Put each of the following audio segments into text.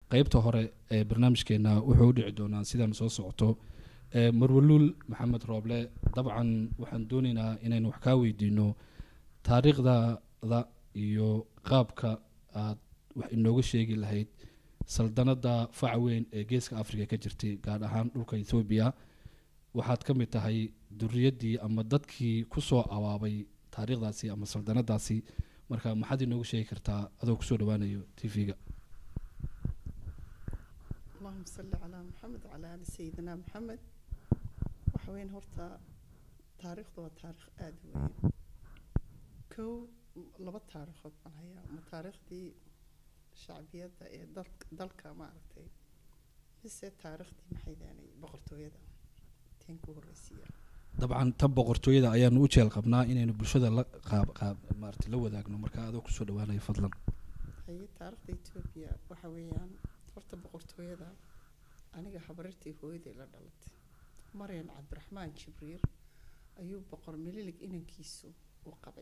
qeybta hore ee barnaamijkeena wuxuu u dhici doonaa sidaan soo socoto ee marwaluul maxamed rooble dabcan waxaan doonaynaa inaynu wax kaa weydiino taariikhdada iyo qaabka aad wax inooga sheegi lahayd saldanada faca weyn ee geeska africa ka jirtay gaar ahaan dhulka ethoobiya waxaad ka mid tahay duriyaddii ama dadkii kusoo abaabay taariikhdaasi ama saldanadaasi marka maxaad inooga sheegi kartaa adoo kusoo dhawaanayo t v-ga اللهم صل على محمد وعلى آل سيدنا محمد waxa weyn horta taariikhdu waa taariikh aada u weyn kow laba taariikhood baan hayaa ma taariikhdii shacbiyadda ee dal- dalka maaragtay mise taariikhdii maxay daanay boqortooyada teen ku horreysiiya dabcan tan boqortooyada ayaanu u jeel qabnaa inaynu bulshada la qaab qaab maarata la wadaagno marka adoo kusoo dhawaanayo fadlan haye taariikhda etoobiya waxa weeyaan horta boqortooyada aniga habarirtii hooyaday la dhalatay maryan cabdiraxmaan jibriil ayuu boqor mililig inankiisu u qabay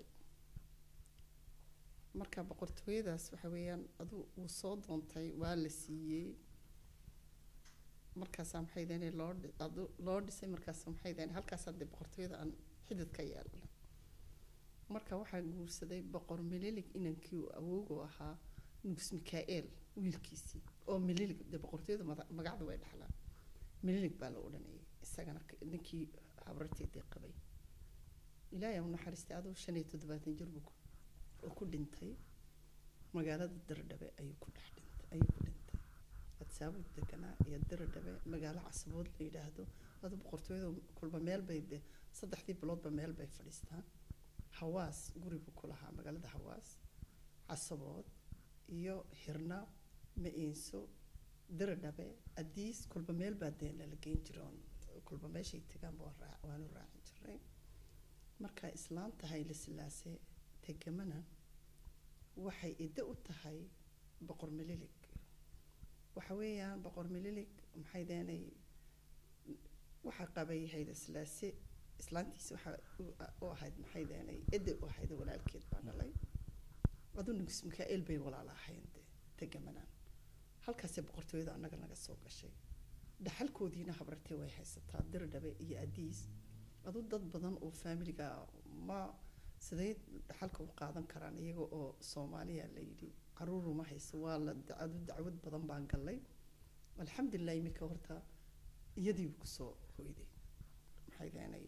marka boqortooyadaas waxa weeyaan adu uu soo doontay waa la siiyey markaasaa maxay daheen loo dhi- adu loo dhisay markaas maxay daheen halkaasaa dee boqortooyada aan xidid ka yeelnay marka waxaa guursaday boqor mililig inankii uu awoogu ahaa nugus mikael wiilkiisii oo mililig dee boqortooyada mada- magacda way dhaxlaan mililig baa la odhanayay isagana k- ninkii habarteedii qabay ilaahay u naxariistay aduu shan iyo toddobaatan jir buu ku- oo ku dhintay magaalada dirdhabe ayuu ku dhex dhintay ayuu ku dhintay adsaabud deganaa iyo dirdhabe magaalo casabood la yidhaahdo aduu boqortooyada kulba meel bay de saddexdii biloodba meel bay fadhiistaan hawaas guri buu ku lahaa magaalada hawaas casabood iyo hirna ma-iinso diridhabe adiis kulba meel baa dee lala geyn jiroon kulba meeshay tegaan baa raa- waanu raacin jiray marka islaanta hayle silaase tegamana waxay iddo u tahay boqor mililig waxa weeyaan boqor mililig maxay deenay waxaa qabay hayle silaase islaantiisa waxaa u- u ahayd maxay deenay edde u ahayd walaalkeed baa dhalay adu nugus mikael bay walaala ahayn de tegamanaan halkaasee boqortooyada annaga naga soo gashay dhaxalkoodiina habartee way haysataa dirdhabe iyo adiis adu dad badan oo faamiliga ma siday dhaxalka u qaadan karaan iyaga oo soomaaliya la yidhi caruuruma hayso waa la adu dacwad badan baan gallay alxamdulilah iminka horta iyadiibu kusoo hoyday maxay deenay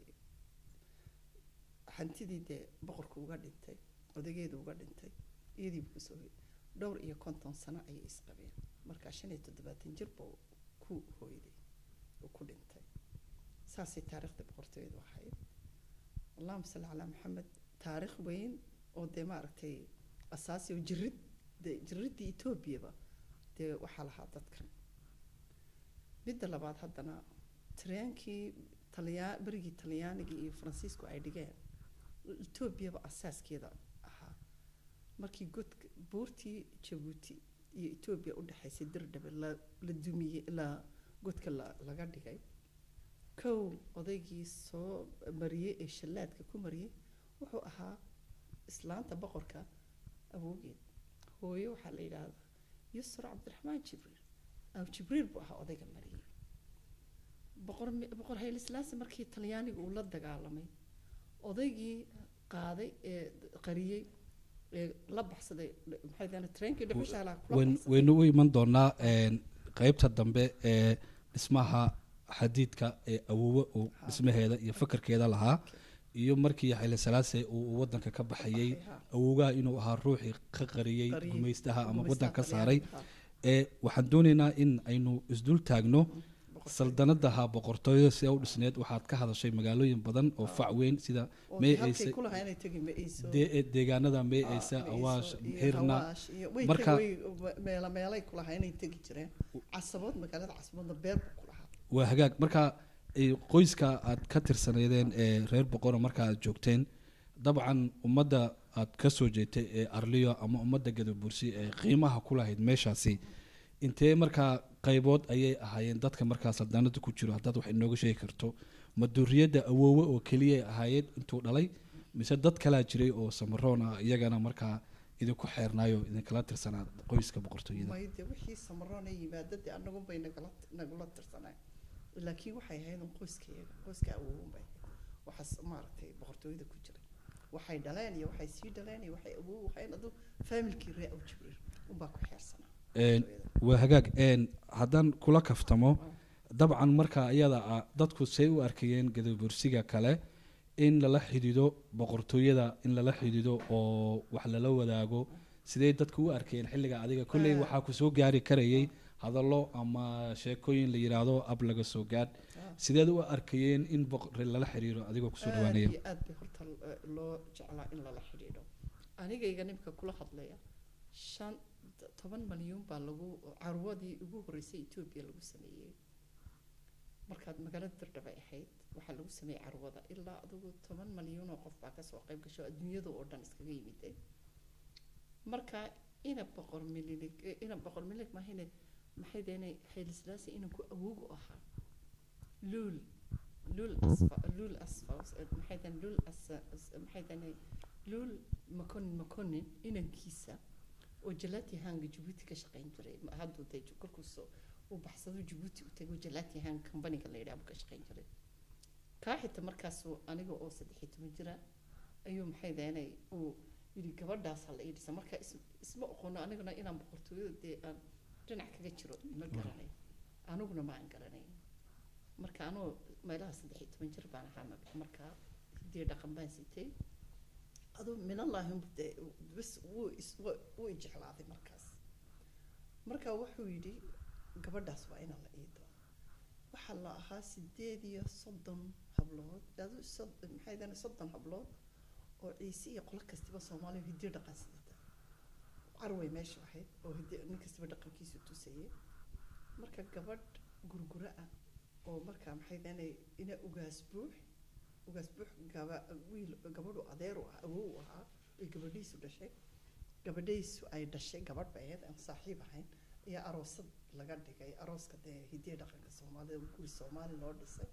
hantidii dee boqorku uga dhintay odageedu uga dhintay iyadiibu kusoo hoyday dhowr iyo konton sano ayay isqabeen markaa shan iyo toddobaatan jir buu ku hooyday uu ku dhintay saasay taariikhda boqortooyadu ahayd allahuma salli calaa maxamed taariikh weyn oo dee maaragtay asaasi oo jirid dee jiriddii etoobiyaba dee waxaa lahaa dadkan midda labaad haddana tareenkii talyaa berigii talyaaniga iyo faransiisku ay dhigeen etoobiyaba asaaskeeda ahaa markii godka buurtii jabuuti iyo etoobiya u dhexaysay dirdhabe la la dumiyey la godka la laga dhigay kow odaygii soo mariyey ee shallaadka ku mariyey wuxuu ahaa islaanta boqorka awoogeed hooyo waxaa la yidhaahdaa yusra cabdiraxmaan jibriil aw jibriil buu ahaa odayga mariyey boqor mi- boqor hayle silaase markii talyaaniga uu la dagaalamay odaygii qaaday ee qariyey ee la baxsaday maxay dahane treenkii dhuxushaalaha kula wayn- baxsaday waynu u iman doonaa een, qeybta dambe ee dhismaha xadiidka ee awoowe uu dhismaheeda iyo fakarkeeda lahaa iyo markii xayle salaase uu wadanka ka baxayey Baxay, ha. awoogaha inuu ahaa ruuxii ka qariyey Qariyey, gumaystaha ama gumaystaha wadan ka Talyaaniga, saaray ha. ee waxaan doonaynaa in aynu isdul taagno Boqortooyada. saldanadaha boqortooyada si u dhisneed waxaad ka hadashay magaalooyin badan oo fac weyn sida oo may dee halkay ayse ku lahaa inay tegi ma iiso dee- deegaanada may Ah, aysa ma awaash iiso, iyo xirna Hawaash iyo way Marka- tegi- way meela meelay ku lahaa inay tegi jireen casabood magaalada casaboodna beer buu ku lahaa waa hagaag marka ay qoyska aad ka tirsaneydeen ee reer boqora marka aad joogteen dabcan ummadda aad ka soo jeetay ee arliyo ama ummadda gadabursi ee qiimaha ku lahayd meeshaasi intee markaa qaybood ayay ahaayeen dadka markaa saldaanada ku jiro haddaad wax inooga sheegi karto ma duriyadda awoowe oo keliya ahaayeen intuu dhalay mise dad kalaa jiray oo samaroon ah iyagana markaa idinku xeernaayo idinkala tirsanaa qoyska boqortooyada may dee wixii samaroona yimaada dee anagun bay nagala nagula tirsanay laakiin waxay ahayd un qoyskayaga qoyska awoowun bay ahayd waxaas maaragtay boqortooyada ku jiray waxay dhaleen iyo waxay sii dhaleen iyo waxay awoow waxayn adu faamilkii ree aw jibriil unbaa ku xeersanaa Een, boqortooyada. waa hagaag een, haddaan kula kaftamo Ah. dabcan marka iyada ah dadku say u arkayeen gadabursiga kale in lala xidhiido boqortooyada in lala xidhiido oo wax lala wadaago sidee dadku u arkayeen xilliga adiga kolley Ah. waxaa ku soo gaari karayay hadallo ama sheekooyin la yidhaahdo ab laga soo gaadh Ah. sideed u arkayeen in boqor lala xiriiro adigoo kusoo aad dhawaanaya iyo aad bay horta eh, loo jeclaa in lala xidhiidho anigayga nimka kula hadlaya shan toban malyuun baa lagu carwadii ugu horreysay etoobiya lagu sameeyey markaad magaalada dirdhabay ahayd waxaa lagu sameeyey carwada ilaa adigu toban malyuun oo qof baa kasoo qayb gasho adduunyada oo dhan iskaga yimiday marka ina boqor mililig eh, ina boqor mililig mahine maxay deenay xaylislaasi inanku awoog u ahaa luul luul asfa luul asfaws eh, maxay deen luul as as- maxay deenay luul makonin makonin inankiisa oo jalati hanga jabuuti ka shaqayn jiray ma- hadduu dee ju- kolkuusoo uu baxsado jabuuti u tego jalati hang companiga la yidhaha buu ka shaqayn jiray kaa xita markaasuu aniga oo saddex iyo toban jira ayuu maxay deenay uu yidhi gabadhaasa la ii dhisa marka is- isma oqono aniguna inaan boqortooyada dee aan dhinac kaga jiro ma garanayn aniguna ma aan garanayn marka anuu meelaha saddex iyo toban jir baan ahaa ma- markaa hidii dhaqan baan sitay aduu minallaahi unbu dee bas wuu is wa- wuu i jeclaaday markaas marka wuxuu yidhi gabadhaas waa inaan la ii doono waxaa la ahaa sideed iyo soddon hablood adu sod- maxay dahane soddon hablood oo ciise iyo qolo kastiba soomaaliya hidiyo dhaqan sidata carway meesha ahayd oo hidi nin kastiba dhaqankiisu tusayay marka gabadh gurgura ah oo marka maxay dahane ina ugaas buux ugaas buux gaba wiil gabadhu adeeru ah awow u ahaa ay gabadhiisu dhashay gabadhiisu ay dhashay gabadh bay ahayd aan saaxiib ahayn ayaa aroosad laga dhigay arooska dee hidiya dhaqanka soomaalida guri soomaali loo dhisay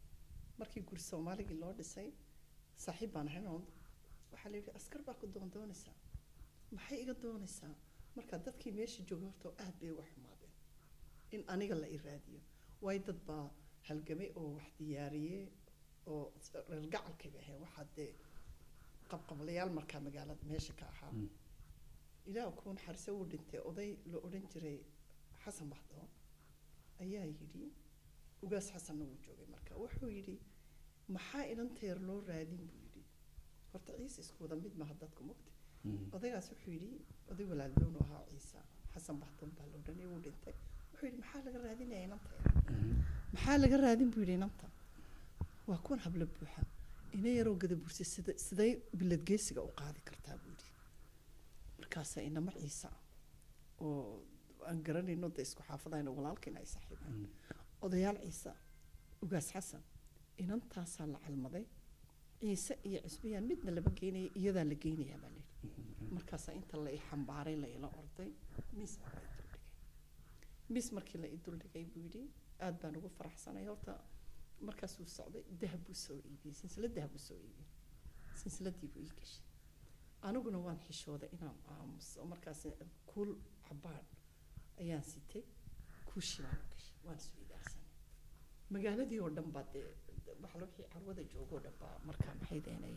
markii guri soomaaligii loo dhisay saaxiib baan ahayn oo waxaa la yidhi askar baa ku doondoonaysaa maxay iga doonaysaa marka dadkii meesha jooga horta aad bay uga xumaadeen in aniga la i raadiyo waayo dad baa halgamay oo wax diyaariyey oo reer gacalkay bay ahayn waxaa dee qabqablayaal markaa magaalada meesha ka ahaa Mm. ilaah kuu naxariso wuu dhintay oday la odhan jiray xasan baxdoon ayaa yidhi ugaas xasanna wuu joogay marka wuxuu yidhi maxaa inanteer loo raadin buu yidhi horta ciise isku wada mid maha dadku mogta Mm. odaygaas wuxuu yidhi oday walaaldoonu ahaa ciise xasan baxdoon baa la odhanay wuu dhintay wuxuu yidhi maxaa laga raadinaya inanteer Mm. maxaa laga raadin buu yidhi inanta waa kuwan hablo buuxa ina yaroo gadabursa sida siday bilad geesiga u qaadi kartaa buu yidhi markaasa inama ciisa oo aan garanayno de isku xaafadayno walaalkiina ay saaxiibaan Mm. odayaal ciise ugaas xasan inantaasaa la calmaday ciise iyo cusbiyaan midna lama geynaya iyadaa la geynayaa baa layidhi markaasaa inta la i xambaaray la ila orday miis baa la i duldhigay miis markii la i duldhigay buu yidhi aad baan ugu faraxsanay horta markaasuu socday dahab buu soo iibiyey silsilad dahab buu soo iibiyey silsiladii buu ii gashay aniguna waan xishooday inaan aamuso markaas kuul cabbaan ayaan sitay kuushii baan u gashay waan isu idaarsanay magaaladii oo dhan baa dee waxaa wixii carwada joogoo dhan baa markaa maxay deenay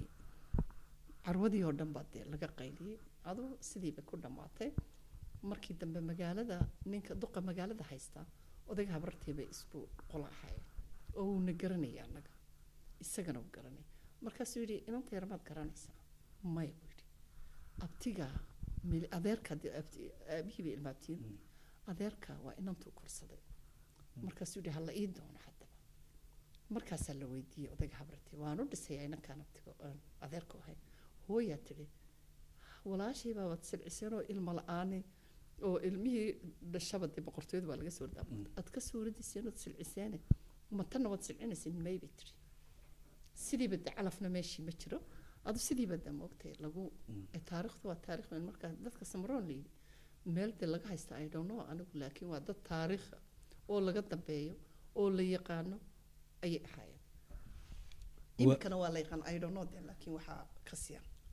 carwadii oo dhan baa dee laga qayliyey aduu sidiiba ku dhammaatay markii dambe magaalada ninka duqa magaalada haysta odayga habartii bay isku qola ahaayeen oo uuna garanaya annaga isagana uu garanay markaasuu yidhi inanta yar maad garanaysaa maya buu yidhi abtiga mil adeerka dee abti- aabihii bay ilmaabtiin Mm. adeerka waa inantuu korsaday markaasuu yidhi hala ii doono haddaba markaasaa la weydiiyey odayga habartii waan u dhisayaa inankaan abtiga aan adeerku ahay hooyaa tidhi walaashay baa waad silciseen oo ilma la-aani oo ilmihii dhashaba dee boqortooyada waa laga soo ridaa Mm. aad ka soo ridiseen ood silciseene matanna waad silcinaysin may bay tidhi sidiiba de calafna meeshii ma jiro adu sidiiba de moogtay lagu Mm. ee taariikhdu waa taariikh weyn markaa dadka samroon la yidhi meel dee laga haysta i don't know anigu laakiin waa dad taariikha oo laga dambeeyo oo la yaqaano ayay ahaayeen Wa- iminkana waa la yaqaan i don't know de laakiin waxaa ka siyan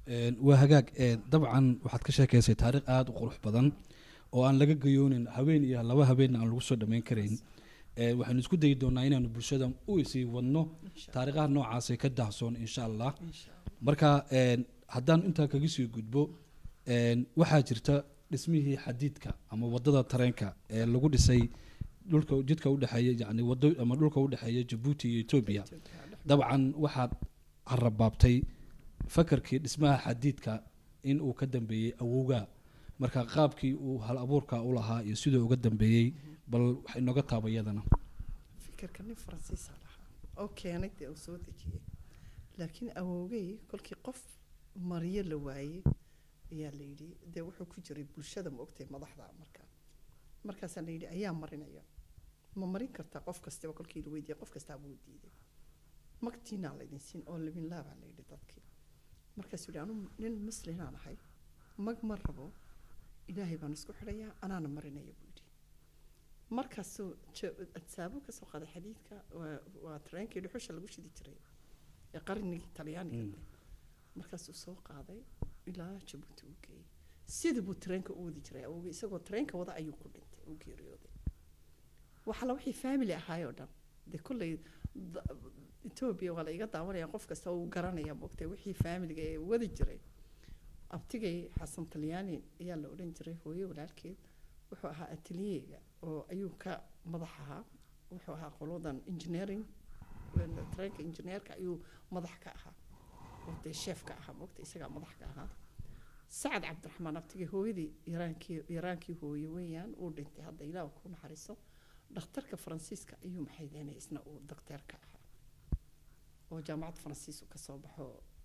Een, waa hagaag een, dabcan waxaad ka sheekaysay taariikh aada u qurux badan oo aan laga gayoonin haween iyo laba habeenna aan lagu soo dhammayn karayn Ee, waxaynu isku dayi doonaa inaanu bulshada u isii wadno insha taariikhaha noocaasee ka dahsoon insha allah insha allah marka een, haddaan intaa kaga sii gudbo een, waxaa jirta dhismihii xadiidka ama wadada tareenka ee lagu dhisay dhulka jidka udhexeeya yani wado ama dhulka udhexeeya jabuuti iyo etoobiya Ethiopia dhex dabcan waxaad harabaabtay fakarkii dhismaha xadiidka in uu ka dambeeyey awowgaa marka qaabkii uu hal abuurka u lahaa iyo siduu uga dambeeyey bal waxay nooga taaba iyadana fikirka nin faransiisa lahaa oo keenay dee uu soo dejiyey laakiin awowgay kolkii qof mariyo la waayey ayaa la yidhi dee wuxuu ku jiray bulshada ma ogtahay madaxda marka markaasaa la yidhi ayaa marinaya ma marin kartaa qof kastaba kolkii la weydiiyey qof kastaa buu diiday magtiinaa laydin siin oo libin laabaa la yidhi dadkii markaasuu yidhi anu nin muslimaan ahay mag ma rabo ilaahay baan isku xidhayaa anaana marinaya buu yidhi markaasuu ja- adsaabo kasoo qaaday xadiidka waa- waa tareenkii dhuxusha lagu shidi jiray ee qarnigii talyaaniga Mm. markaasuu soo qaaday ilaa jabuuti uu geeyey sidii buu tareenka u wadi jiray awowgii isagoo tareenka wada ayuu ku dhintay uu geeriyooday waxala wixii family ahaayoo dhan dee kolley da- etoobiya waa la iga daawanaya qof kasta uu garanaya moogtay wixii familiga ee wadi jiray abtigay xasan talyaani ayaa la odhan jiray hooye walaalkeed wuxuu ahaa ateliyega oo ayuu ka madax ahaa wuxuu ahaa qoladan engineering tareenka engineerka ayuu madax ka ahaa oo dee sheef ka ahaa moogta isagaa madax ka ahaa sacad cabdiraxmaan abtigay hooyadii yaraankii yaraankii hooye weeyaan uu dhintay hadda ilaah ku naxariiso dhakhtarka faransiiska ayuu maxay deenay isna uu dakteer ka ahaa oo jaamacad faransiis uu ka soo baxo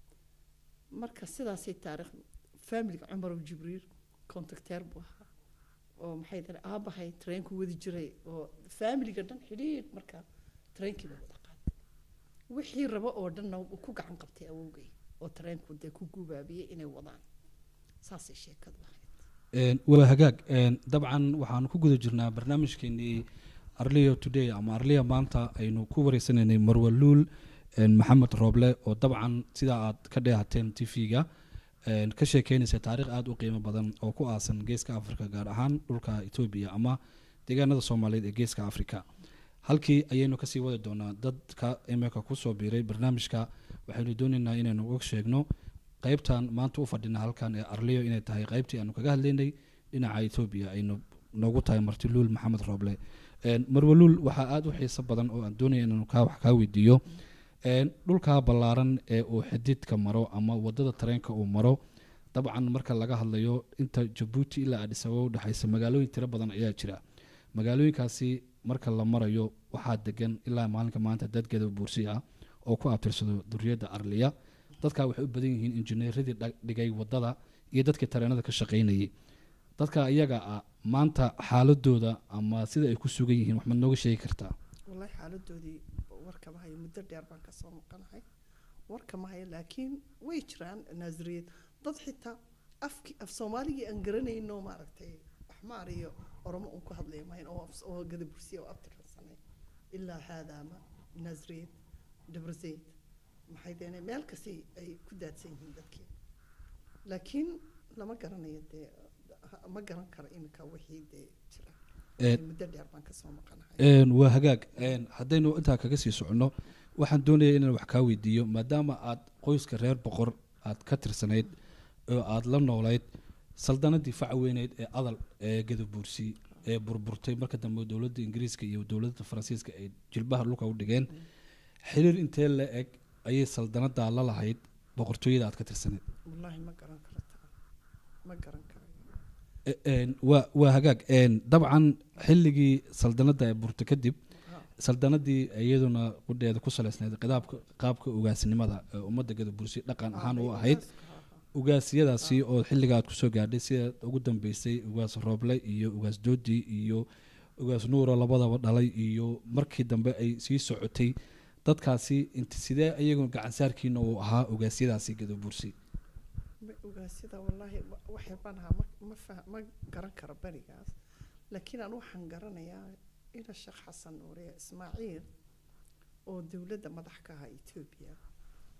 marka sidaasay taariikh faamiliga cumarow jibriil contacteer buu ahaa oo maxay deen aabahay tareenku wadi jiray oo faamiliga dhan xidhiidh marka tareenkii buu wada qaatay wixii rabo oo dhanna uu ku gacan qabtay awowgay oo tareenku dee ku gubaabiyey inay wadaan saasay sheekadu ahayd Een, waa hagaag een, dabcan waxaanu ku guda jirnaa barnaamijkeenii arlia today ama arlia maanta aynu ku wareysanaynay marwaluul een, maxamed rooble oo dabcan sidaa aad ka dheehateen t v-ga ka sheekeynaysa taariikh aada u qiimo badan oo ku aasan geeska africa gaar ahaan dhulka etoobiya ama deegaanada soomaaliyeed ee geeska africa halkii ayaynu kasii wadi doonaa dadka imika kusoo biiray barnaamijka waxaynu doonaynaa inaynu uga sheegno qaybtan maanta u fadhina halkan ee arliyo inay tahay qaybtii aanu kaga hadlaynay dhinaca etoobiya aynu noogu tahay martiluul maxamed rooble Een, marwaluul waxaa aada u xiiso badan oo aan doonaya inanu kaa wax kaa weydiiyo Een, dhulkaa ballaaran ee uu xididka maro ama wadada tareenka uu maro dabcan marka laga hadlayo inta jabuuti ilaa adis ababa udhexaysa magaalooyin tiro badan ayaa jira magaalooyinkaasi marka la marayo waxaa degan ilaa maalinka maanta dad gada buursi ah oo ku abtirsado duriyadda arliya dadka waxay u badan yihiin injineeradii dha- dhigay wadada iyo dadkii tareenada ka shaqaynayay dadka iyaga ah maanta xaaladooda ama sida ay ku sugan yihiin wax ma nooga sheegi kartaa wallahi xaaladoodii warkama hayo muddo dheer baan kasoo maqanahay warkama hayo laakiin way jiraan naasiriyad dad xitaa afki af soomaaligii aan garanayno maaragtay axmaar iyo oromo uun ku hadlaya mahayn oo af- oo gadabursiya oo abtirsanay ilaa haadaama naasiriyad dabrazayd maxay deene meel kastay ay ku daadsan yihiin dadkii laakiin lama garanayo dee ha- ma garan karo iminka wixii dee jira Ee, muddo dheer baan kasoo maqanahay Een, waa hagaag Een, haddaynu intaa kaga sii soconno waxaan doonaya inaan wax kaa weydiiyo maadaama aad qoyska reer boqor aad ka tirsanayd oo aad la noolayd saldanadii faca weyneyd ee adal ee gadabuursi ee burburtay marka dambe dowladda ingiriiska iyo dowladda faransiiska ay jilbaha dhulka u dhigeen xiriir intee la eg ayay saldanadaa la lahayd boqortooyada aad ka tirsanayd wallaahi ma garan karo taa ma garan karayo E- een, waa waa hagaag Een, dabcan xilligii saldanada ee burta kadib Ha. saldanadii iyaduna qudheeda ku saleysnayd qidaabka qaabka ugaasnimada ee ummadda gadabursi dhaqan ahaan u ahayd ugaasyadaasi oo xilliga aad kusoo gaadhay sida ugu dambeysay ugaas rooble iyo ugaas doodi iyo ugaas nuuro labadaba dhalay iyo markii dambe ay sii socotay dadkaasi inti sidee iyagu gacansaarkiina uu ahaa ugaasyadaasi gadabursi ma ogaasyada wallaahi wa- waxay baan ahaa ma ma fah- ma garan karo berigaas laakiin aan waxaan garanayaa ina sheekh xasan nuure ismaaciil oo dowladda madax ka ahaa etoobiya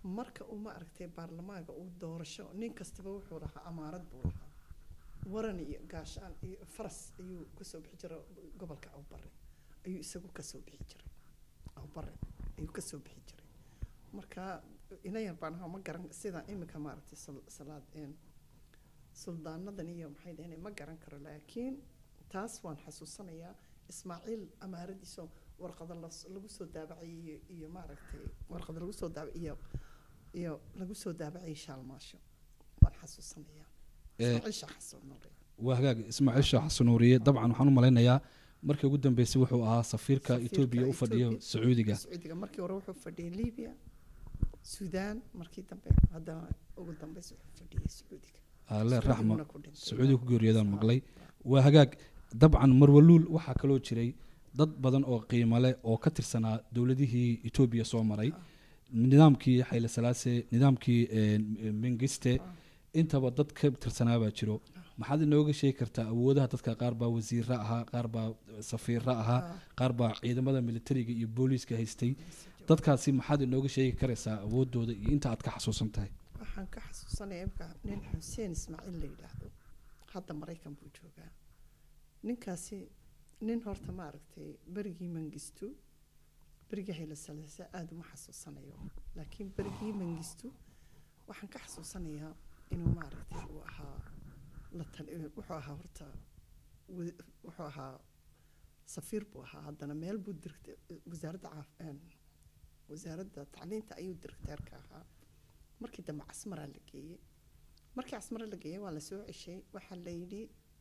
marka uu ma aragtay baarlamaanka uu doorasho nin kastaba wuxuu lahaa amaarad buu lahaa waran iyo gaashaan iyo faras ayuu kasoo bixi jiray gobolka awbare ayuu isagu kasoo bixi jiray awbare ayuu kasoo bixi jiray marka ina yar baan ahaa ma garan sida iminka maaragtay sal- salaad een suldaanadan iyo maxay dhaheen ma garan karo laakiin taas waan xasuusanayaa ismaaciil amaaradiisoo warqada las- lagu soo daabacay iyo, iyo maaragtay warqada lagu soo daabacay iyo iyo lagu soo daabacay shaalmaasho waan xasuusanayaa Eh, ismaaciil shaah xasuun noole waa hagaag ismaaciil sheekh xasanuuriye dabcan waxaan u malaynayaa markii ugu dambeysay wuxuu ahaa safiirka Safiirka etoobiya u fadhiyo Ethiopia. sacuudiga sacuudiga markii hore wuxuu fadhiyay libiya suudaan markii dambe haddana ugu dambeys wuxuu fadhiyay sacuudiga alle raxma Sacuudiguna ku dhintay. sacuudiga ku geeriyoodaan maqlay waa hagaag dabcan marwaluul waxaa kaloo jiray dad badan oo qiimo leh oo ka tirsanaa dowladihii etoobiya soo maray nidaamkii xayle salaase nidaamkii eh, mengiste intaba dad ka tirsanaa baa jiro maxaad inooga sheegi kartaa awoodaha dadka qaar baa wasiira ahaa qaar baa safiira ahaa qaar baa ciidamada militariga iyo booliiska haystay dadkaasi maxaad inooga sheegi karaysaa awoodooda iyo inta aad ka xasuusan tahay waxaan ka xasuusanayaa imka nin xuseen ismaaciil la yidhaahdo hadda maraykan buu joogaa ninkaasi nin horta maaragtay berigii mangistu berigii hayla salasa aada uma xasuusanayo laakiin berigii mangistu waxaan ka xasuusanayaa inuu maaragtay uu ahaa la tal wuxuu ahaa horta wa- wuxuu ahaa safiir buu ahaa haddana meel buu dirta wasaaradda caaf een, wasaaradda tacliinta ayuu directeerka ahaa markii dambe casmaraa la geeyey markii casmara la geeyey waa la soo ceshay waxaa la yidhi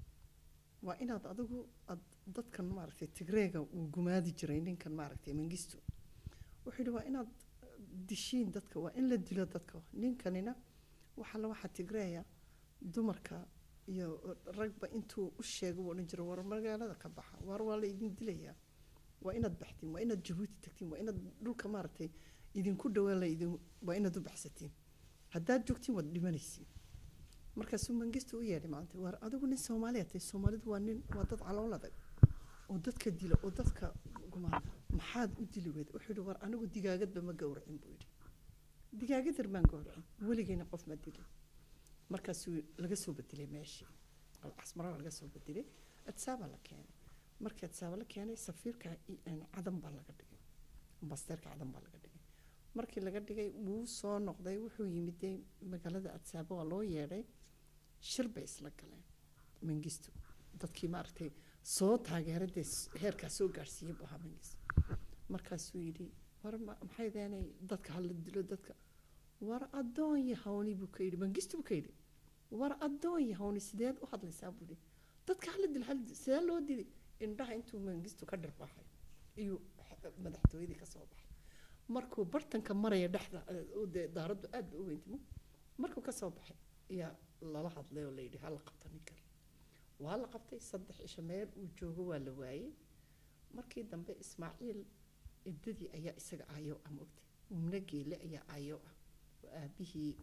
waa inaad adigu ad dadkan maaragtay tigreega uu gumaadi jiray ninkan maaragtay mangistu wuxuu yidhi waa inaad dishiin dadka waa in la dilo dadka ninkanina waxa la waxa tigreeya dumarka iyo ragba intuu u sheego uu odhan jiray war magaalada ka baxa war waa la idin dilayaa waa inaad baxtiin waa inaad jabuuti tagtiin waa inaad dhulka maaragtay idinku dhawaa la idin waa inaad u baxsatiin haddaad joogtiin waad dhimanaysiin markaasuu mangistu u yeedhay maanta war adigu nin soomaaliya tahay soomaalidu waa nin waa dad calool adag oo dadka dila oo dadka gumaada maxaad u dili weyda wuxuu yidhi war anigu digaagadba ma gowracin buu yidhi digaagadar maan gowracin weligeyna qof ma dilin markaasuu laga soo bedelay meeshii casmara laga soo bedelay adsaaba la keenay markii adsaaba la keenay safiirka i- een, cadan baa laga dhigay ambasteerka cadan baa laga dhigay markii laga dhigay wuu soo noqday wuxuu yimid dee magaalada adsaaba waa loo yeedhay shir bay isla galeen mangistu dadkii maaragtay soo taageeradee heerkaa soo gaadhsiiyey buu ahaa mangistu markaasuu yidhi war ma- maxay deenay dadka hala dilo dadka war addoon yahawni buu ka yidhi mangistu buu ka yidhi war addoon yahawni sideed u hadlaysaa buu yidhi dadka hala dil hala dil sidee loo dili indhaha intuu mangistu ka dhirbaxay iyuu x- madaxtooyadii ka soo baxay markuu bartanka maraya dhexda eh, oo dee daaraddu aad ba u weyntimo markuu ka soo baxay ayaa lala hadlay oo layidhi hala qabta ninkan waa la qabtay saddex isha meel uu joogo waa la waayey markii dambe ismaaciil ciddadii ayaa isaga aayo ah mogtay umna geele ayaa aayo ah oo aabihii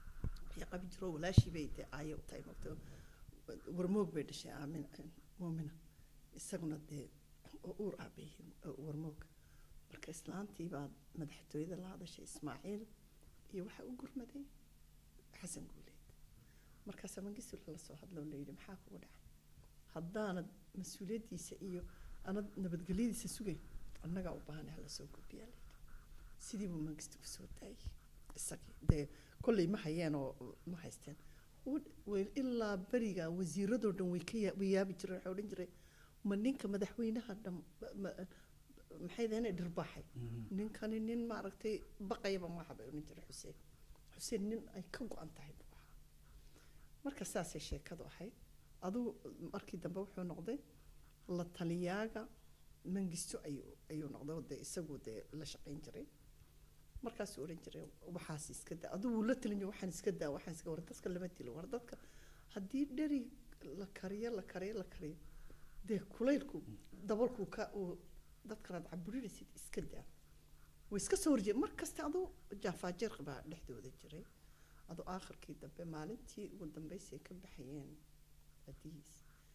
ayaa qabi jiro walaashii bay dee aayo u tahay mogtay warmoog bay dhashay aamin muumina isaguna dee oo uur ah bay yihiin oo warmoog marka islaantii baa madaxtooyada la hadashay ismaaciil iyo waxaa u gurmaday xasan guuleed markaasaa mangistu lala soo hadlo la yidhi maxaa kugu dhacay haddaanad mas-uuliyaddiisa iyo anad nabadgelyadiisa sugayn annagaa u baahan hala soo gudbiyaa layidhi sidii buu mangistu kusoo daayay isagii dee kolley ma hayeen oo ma haysteen Wad- way- ilaa beriga wasiiradoo dhan way ka yaa- way yaabi jireen waxay odhan jiray ma ninka madaxweynaha dham ma- maxay daheen dhirbaaxay ninkani nin maaragtay baqayaba maaha bay odhan jiray xuseen xuseen nin ay ka go-an tahay buu ahaa marka saasay sheekadu ahayd adugu markii dambe wuxuu noqday la taliyaaga mangisto ayuu ayuu noqday oo dee isagu dee la shaqayn jiray markaasuu odhan jiray waxaas iska daa adigu wuu la talin jiray waxaan iska daa waxaan iska war dadka lama dilo war dadka haddii dheri la kariyo la kariyo la kariyo dee kulaylku dabalku ka uu dadkanaad caburinaysid iska daa way iska soo horjeed mar kasta aduu jaafaajeer baa dhexdooda jiray aduu aakhirkii dambe maalintii ugu dambeysay ka baxayeen adihiis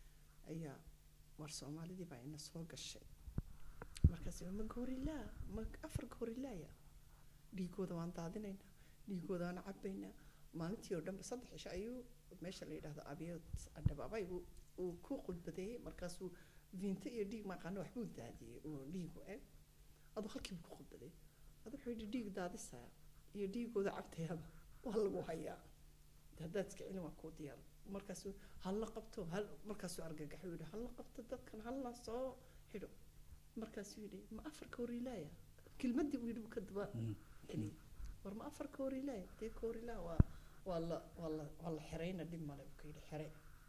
ayaa war soomaalidii baa ina soo gashay markaas ma goorilaa ma afar goorilaaya dhiigooda waan daadinaynaa dhiigoodaana cabaynaa maalintii oo dhanba saddex cisho ayuu meesha la yidhahdo abiyood adhabaabay uu uu ku khudbadeeyey markaasuu viinto iyo dhiig maqaano waxbuu daadiyey oo dhiigu eg aduu halkiibu ku khudbadeeyey adu wuxuu yidhi dhiig daadisaya iyo dhiigooda cabtayaba waa lagu hayaa haddaad iska celin waa kuu diyaar markaasuu halla qabto hal markaasuu argagaxuu yidhi halla qabto dadkan halla soo xidho markaasuu yidhi ma afarka horiilaaya kelmaddii uu yidhi buu ka daba celiyey war ma afarka horiilaaya dee ka horiilaa waa waa la waa la waa la xerayna dhib male buu ka yidhi xere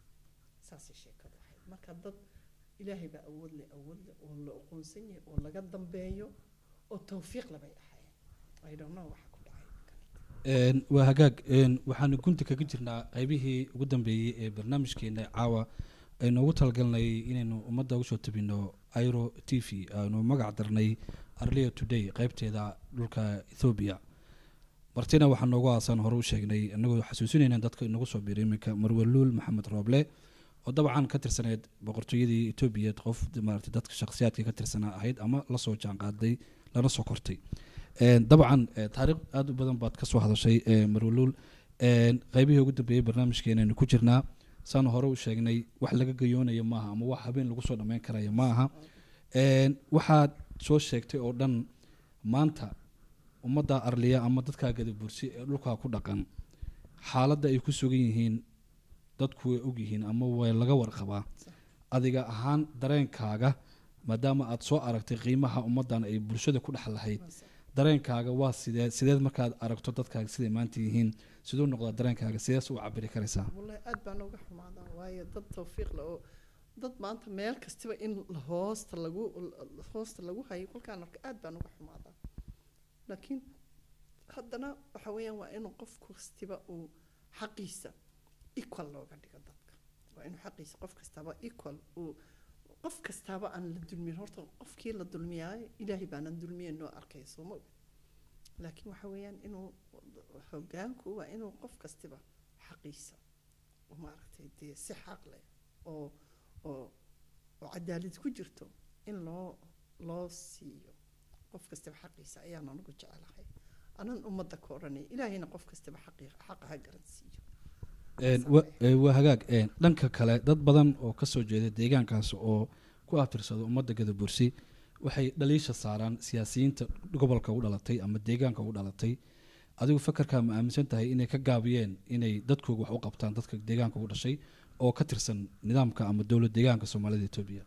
saasay sheekadu ahayd marka dad ilaahay baa awood leh awood leh oo la aqoonsan yahay oo laga dambeeyo oo tawfiiq labay ahaayeen i don't know waxa ku dhacay Een, waa hagaag een, waxaanu gunta kaga jirnaa qaybihii ugu dambeeyey ee barnaamijkeena caawa aynu ugu talagalnay inaynu ummadda usoo tabino iro t v aanu magac darnay arlia today qaybteeda dhulka ethoobia martina waxaa noogu aasan hore u sheegnay inagoo xasuusinayna dadka inagu soo biiray iminka marwaluul maxamed rooble oo dabcan ka tirsaneyd boqortooyadii etoobiya qof maarata dadka shakhsiyaadka ka tirsanaa ahayd ama lasoo jaanqaaday lana soo kortay Een, dabcan eh, taariikh aada u badan baad kasoo hadashay eh, marwaluul Een, qaybihii ugu dambeeyey barnaamijkeenaynu ku jirnaa saan hore u sheegnay wax laga gayoonayo maaha ama wax habeen lagu soo dhammayn karayo ma aha Een, waxaad soo sheegtay oo dhan maanta ummadda arliya ama dadkaa gadabursi ee dhulkaa ku dhaqan xaaladda ay ku sugan yihiin dadku way ogyihiin ama way laga warqabaa adiga ahaan dareenkaaga maadaama aad soo aragtay qiimaha ummaddan ay bulshada ku dhex lahayd dareenkaaga waa sidee sideed markaad aragto dadkaaga siday maanta yihiin siduu noqdaa dareenkaaga sidees u cabiri karaysaa wallahi aad baan uga xumaadaa waayo dad tawfiiq leh oo dad maanta meel kastaba in la- hoosta lagu la- hoosta lagu hayo kolkaan arka aad baan uga xumaadaa laakiin haddana waxa weeyaan waa inuu qof kastiba uu xaqiisa equal looga dhigo dadka waa inuu xaqiisa qof kastaba equal uu qof kastaaba aan la dulmin horta qofkii la dulmiyaayo ilaahay baanan dulmiyen noo arkaya soo ma og laakiin waxa weeyaan inuu hogaanku waa inuu qof kastiba xaqiisa oo maaragtay dee si xaq leh oo oo oo cadaalad ku jirto in loo loo siiyo qof kastaba xaqiisa ayaan anigu jecelahay anan ummadda ka odhanay ilaahayna qof kastaba xaqi xaqa ha garan siiyo Een, wa- ee, waa hagaag een, dhanka kale dad badan oo kasoo jeeda deegaankaas oo ku abtirsada ummadda gadabursi waxay dhaliisha saaraan siyaasiyiinta gobolka u dhalatay ama deegaanka u dhalatay adigu fakarkaa ma aaminsan tahay inay ka gaabiyeen inay dadkooga wax u qabtaan dadka deegaanka u dhashay oo ka tirsan nidaamka ama dowlad deegaanka soomaalida etoobiya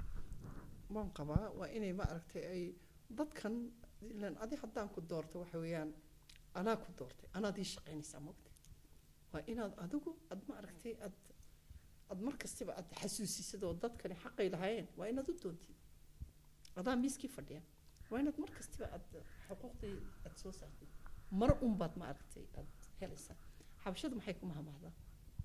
waan qabaa waa inay maaragtay ay dadkan ilan adi haddaan ku doorto waxa weeyaan anaa ku doortay anaad ii shaqaynaysaa mogta waa inaad adigu aad maaragtay aad aad mar kastaba aad xasuusisid oo dadkani xaqay lahaayeen waa inaad u doontid adaa miiskii fadhiya waa inaad mar kastaba aad xuquuqdii aad soo saartid mar unbaad maaragtay aad helaysaa xabashadu maxay ku mahamahdaa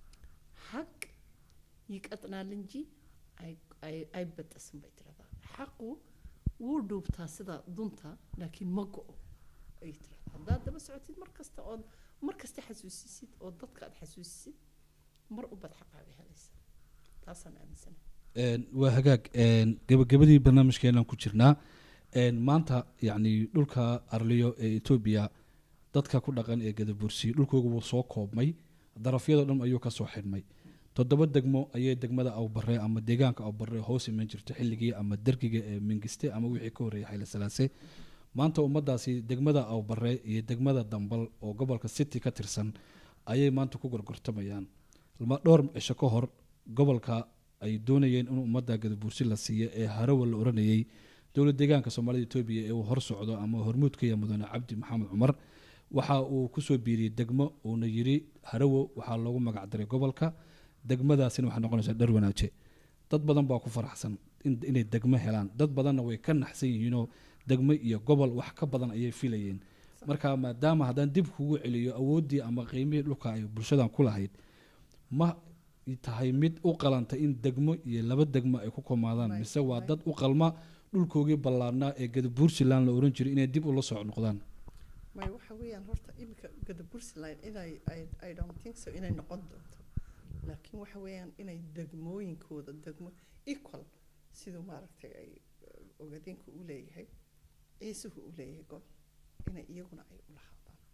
xaq yiqadnaalinji ay ay ay badasan bay tiraahdaa xaqu wuu dhuubtaa sida dunta laakiin ma go-o ay tiraahdaa haddaad daba socotid mar kasta ood mar kasta xasuusisid oo dadka aad xasuusisid mar unbaad xaqaaga helaysaa taasaan aaminsanahay Een, waa hagaag een, gabagabadii barnaamijkeenan ku jirnaa een, maanta yacni dhulka arliyo ee etoobiya dadka ku dhaqan ee gadabursi dhulkooga wuu soo koobmay darafyadoo dhan ayuu kasoo xidhmay toddoba degmo ayay degmada awbare ama deegaanka awbare hoos iman jirta xilligii ama dergiga ee mingiste ama wixii ka horreeyay xayla salaase maanta ummadaasi degmada awbare iyo degmada dambal oo gobolka city ka tirsan ayay maanta ku gorgortamayaan lama dhowr cisho ka hor gobolka ay doonayeen in ummadda gadabuursi la siiyo ee harawa la oranayay dowlad deegaanka soomaalida etoobiya ee uu hor socdo ama hormuudka iyo mudane cabdi maxamed cumar waxa uu kusoo biiriyey degmo uuna yiri harawo waxaa loogu magac daray gobolka degmadaasina waxay noqonaysaa dhar wanaaje dad badan baa ku faraxsan in- inay degmo helaan dad badanna way ka naxsan yihiinoo degmo iyo gobol wax ka badan ayay filayeen marka maadaama haddaan dib kugu celiyo awooddii ama qiimihii dhulka ay bulshadan ku lahayd ma tahay mid u qalanta in degmo iyo laba degmo ay ku komaadaan May- mise waa may. dad u qalma dhulkoogii ballaarnaa ee gadabuursiland la oran jiray inay dib ula soo noqdaan may waxa weeyaan horta iminka gadabursland inay I, I don't think so inay noqon doonto laakiin waxa weeyaan inay degmooyinkooda degmo equal siduu maaragtay ay eh, ogaadeenku u leeyahay ciisuhu u leeyahay gobol inay iyaguna ay u lahaadaan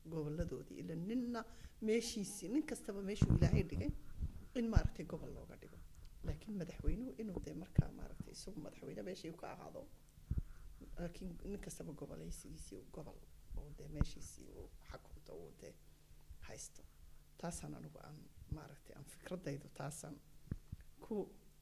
goboladoodii ila ninna meeshiisii nin kastaba meeshuu ilaahay dhigay in maaragtay gobol looga dhigo laakiin madaxweynuhu inuu dee markaa maaragtay isagu madaxweyne meeshii uu ka ahaado laakiin nin kastaba gobolaysigiisii uu gobol oo dee meeshiisii uu xakunto uu dee haysto taasaan anigu aan maaragtay aan fikradaydu taasaan ku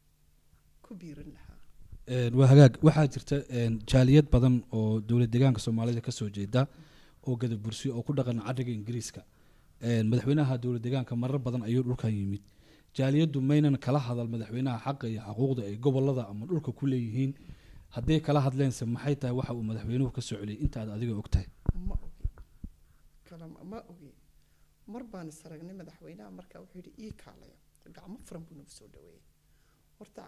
ku biirin lahaa Een, waa hagaag waxaa jirta een, jaaliyad badan oo dowlad deegaanka soomaalida kasoo jeeda oo gadabursi oo ku dhaqan cadriga ingiriiska Een, madaxweynaha dowlad deegaanka marar badan ayuu dhulkan yimid jaaliyaddu maynan kala hadal madaxweynaha xaqa iyo xuquuqda ay gobolada ama dhulka ku leeyihiin hadday kala hadleense maxay tahay waxa uu madaxweynuhu ka soo celiyay intaad adiga ogtahay ma ogi kalama ma ogi mar baan is aragnay madaxweynaha markaa wuxuu yidhi ii kaalaya gacmo furan buu nagu soo dhaweeyey horta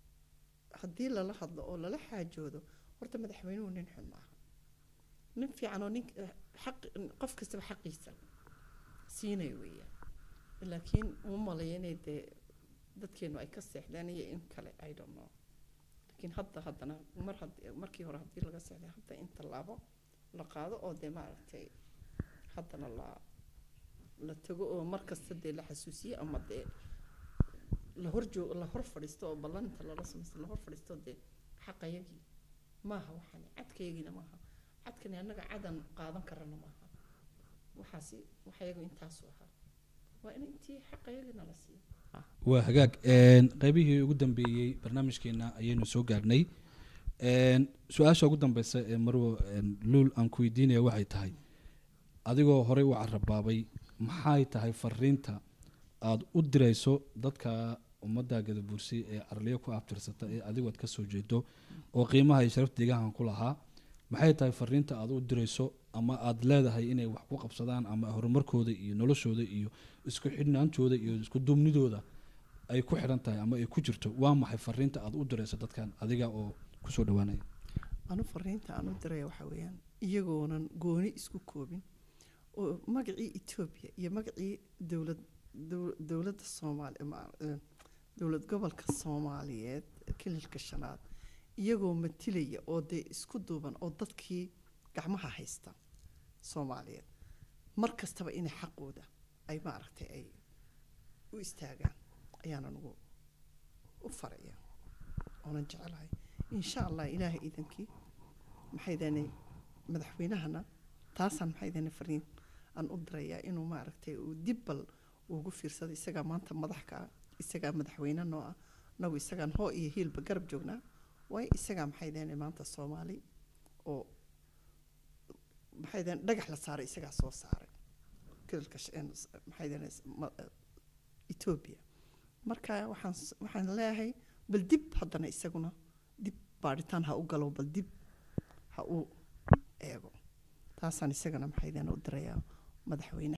haddii lala hadlo oo lala xaajoodo horta madaxweynuhu nin xun maaha nin fiican oo nin xaq qof kastaba xaqiisa siinay weeyaan laakiin uma malaya inay dee dadkeenu ay ka seexdeen iyo in kale i don't know laakiin hadda haddana mar haddii markii hore haddii laga seexday hadda in tallaabo la qaado oo dee maaragtay haddana la la tago oo mar kasta dee la xasuusiyo ama dee la hor joog la hor fadhiisto oo ballanta lala samaysto la hor fadhiisto dee xaqayagii maaha waxaan cadkayagiina maaha cadkani annaga cadan qaadan karana maaha waxaasi waxayagu intaasu ahaa waa in intii xaqayagina la siiyo waa hagaag Een, qaybihii ugu dambeeyey barnaamijkeena ayaynu soo gaarnay Een, su-aasha ugu dambeysa ee marwo een, luul aan ku weydiinaya waxay tahay adigoo horey u carabaabay maxay tahay fariinta aada u dirayso dadka ummadda gadabuursi ee arliyo ku abtirsata ee adigu aad ka soo jeedo oo qiimaha iyo sharafta deegaankan ku lahaa maxay tahay fariinta aad u dirayso ama aada leedahay inay wax ku qabsadaan ama horumarkooda iyo noloshooda iyo isku xidhnaantooda iyo isku duubnidooda ay ku xidhan tahay ama ay ku jirto waa maxay fariinta aad u dirayso dadkan adiga oo kusoo dhawaanaya anu fariinta aan u diraya waxaa weeyaan iyagoonan gooni isku koobin oo magacii etoobiya iyo magacii dowlad dow- dowladda soomaali ma- eh, dowlad gobolka soomaaliyeed kililka shanaad iyagoo matilaya oo dee isku duuban oo dadkii gacmaha haysta soomaaliyeed mar kastaba inay xaqooda ay maaragtay ay u istaagaan ayaanan ugu u faraya oonan jecelahay insha allah ilaahay iidankii maxay deenay madaxweynahana taasaan maxay deenay fariin aan u dirayaa inuu maaragtay uu dib bal ugu fiirsado isagaa maanta madaxka ah isagaa madaxweyne noo ah nagu isagaan hoo iyo hiilba garab joognaa waayo isagaa maxay deenay maanta soomaali oo maxay deenay dhagax la saaray isagaa soo saaray kililka sh- een s- maxay deenay s- ma- eh, etoobiya marka waxaan s- waxaan leeyahay bal dib haddana isaguna dib baadhitaan ha u galo bal dib ha u eego taasaan isagana maxay deenay u dirayaa madaxweyne